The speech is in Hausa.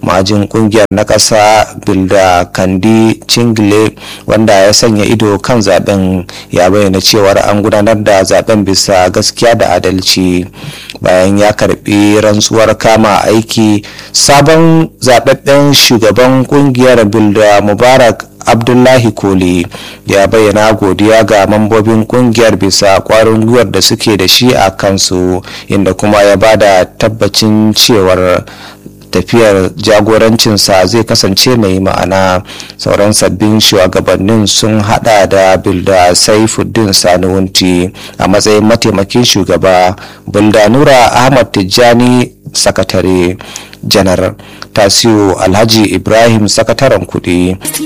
majin kungiyar na ƙasa bilda kandi cingile wanda ya sanya ido kan zaben ya bayyana cewar an gudanar da zaben bisa gaskiya da adalci bayan ya karbi rantsuwar kama aiki sabon zababben shugaban kungiyar bilda mubarak abdullahi koli ya bayyana godiya ga mambobin kungiyar bisa kwarin gwiwar da suke da shi a kansu inda kuma ya bada tabbacin cewar tafiyar jagorancinsa zai kasance mai ma'ana sauran sabbin shugabannin sun hada da bilda saifuddin sanuwunti a matsayin mataimakin shugaba bilda nura ahmad tijjani sakatare janar tasiu alhaji ibrahim sakataren kudi